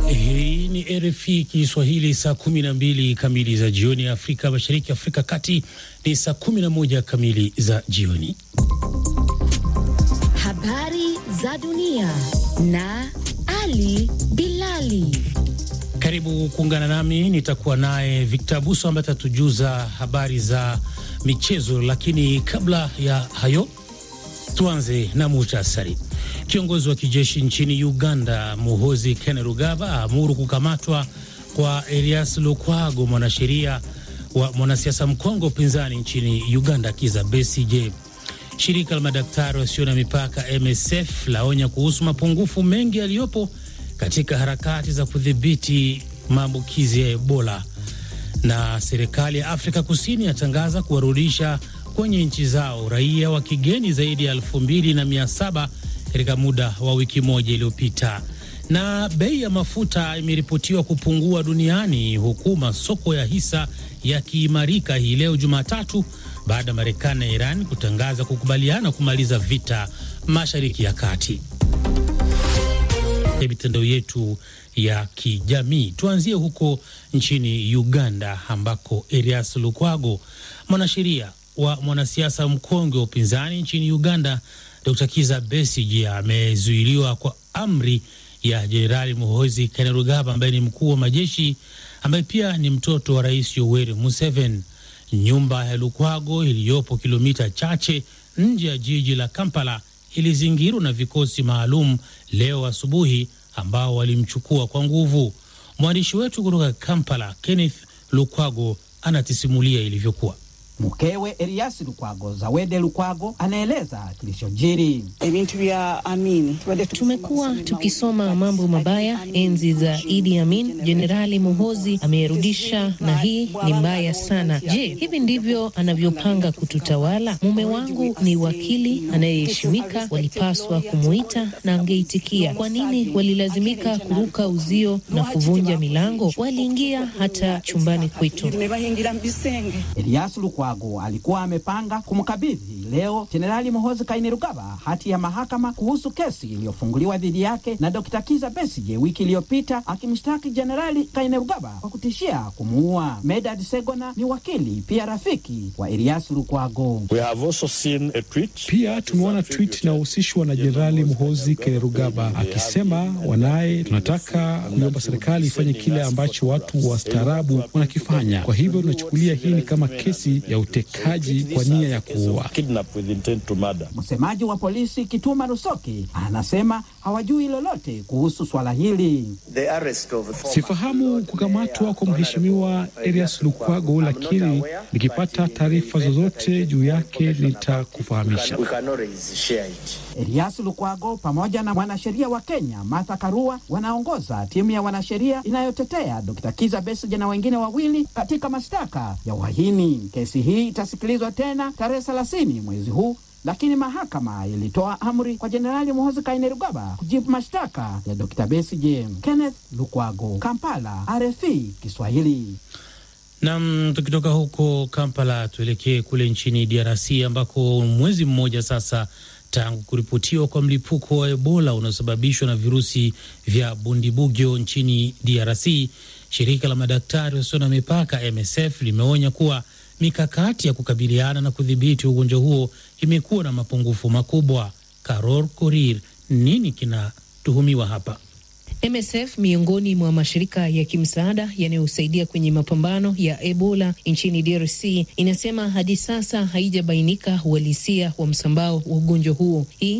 Hii ni RFI Kiswahili, saa 12 kamili za jioni Afrika Mashariki, Afrika Kati ni saa 11 kamili za jioni. Habari za dunia na Ali Bilali. Karibu kuungana nami, nitakuwa naye Victor Buso ambaye atatujuza habari za michezo, lakini kabla ya hayo tuanze na muhtasari. Kiongozi wa kijeshi nchini Uganda Muhozi Kainerugaba aamuru kukamatwa kwa Erias Lukwago, mwanasheria wa mwanasiasa mkongwe upinzani nchini Uganda Kiza Besigye. Shirika la madaktari wasio na mipaka MSF laonya kuhusu mapungufu mengi yaliyopo katika harakati za kudhibiti maambukizi ya Ebola, na serikali ya Afrika Kusini yatangaza kuwarudisha kwenye nchi zao raia wa kigeni zaidi ya elfu mbili na mia saba katika muda wa wiki moja iliyopita. Na bei ya mafuta imeripotiwa kupungua duniani huku masoko ya hisa yakiimarika hii leo Jumatatu baada ya Marekani na Iran kutangaza kukubaliana kumaliza vita Mashariki ya Kati. Mitandao yetu ya kijamii, tuanzie huko nchini Uganda ambako Erias Lukwago, mwanasheria wa mwanasiasa mkongwe wa upinzani nchini Uganda Dr. Kiza Besigye amezuiliwa kwa amri ya Jenerali Muhoozi Kainerugaba ambaye ni mkuu wa majeshi ambaye pia ni mtoto wa Rais Yoweri Museveni. Nyumba ya Lukwago iliyopo kilomita chache nje ya jiji la Kampala ilizingirwa na vikosi maalum leo asubuhi ambao walimchukua kwa nguvu. Mwandishi wetu kutoka Kampala Kenneth Lukwago anatisimulia ilivyokuwa. Mkewe Erias Lukwago, Zawede Lukwago, anaeleza kilichojiri. Tumekuwa tukisoma mambo mabaya enzi za Idi Amin. Jenerali Muhozi ameyarudisha na hii ni mbaya sana. Je, hivi ndivyo anavyopanga kututawala? Mume wangu ni wakili anayeheshimika, walipaswa kumuita na angeitikia. Kwa nini walilazimika kuruka uzio na kuvunja milango? Waliingia hata chumbani kwetu. Erias Lukwago alikuwa amepanga kumkabidhi leo Jenerali Muhoozi Kainerugaba hati ya mahakama kuhusu kesi iliyofunguliwa dhidi yake na Dr. Kiza Besigye wiki iliyopita, akimshtaki Jenerali Kainerugaba kwa kutishia kumuua. Medad Segona ni wakili pia rafiki wa Erias Lukwago. Pia tumeona tweet inayohusishwa na Jenerali Muhoozi Kainerugaba akisema wanaye, tunataka kuiomba serikali ifanye kile ambacho watu wastaarabu wanakifanya. Kwa hivyo tunachukulia hii ni kama kesi ya utekaji kwa nia ya kuua. Msemaji wa polisi Kituma Rusoki anasema hawajui lolote kuhusu swala hili. Sifahamu kukamatwa kwa mheshimiwa Erias Lukwago, lakini nikipata taarifa zozote juu yake nitakufahamisha. Erias Lukwago pamoja na mwanasheria wa Kenya Martha Karua wanaongoza timu ya wanasheria inayotetea Dr. Kiza Besigye na wengine wawili katika mashtaka ya uhaini. Kesi hii itasikilizwa tena tarehe thelathini mwezi huu, lakini mahakama ilitoa amri kwa Jenerali Muhoozi Kainerugaba kujibu mashtaka ya Dr. Besigye. Kenneth Lukwago, Kampala, RFI Kiswahili. Nam, tukitoka huko Kampala tuelekee kule nchini DRC ambako mwezi mmoja sasa tangu kuripotiwa kwa mlipuko wa Ebola unaosababishwa na virusi vya Bundibugyo nchini DRC, shirika la madaktari wasio na mipaka MSF limeonya kuwa mikakati ya kukabiliana na kudhibiti ugonjwa huo imekuwa na mapungufu makubwa. Karor Korir, nini kinatuhumiwa hapa? MSF miongoni mwa mashirika ya kimsaada yanayosaidia kwenye mapambano ya Ebola nchini DRC inasema hadi sasa haijabainika uhalisia wa msambao wa ugonjwa huo. Hii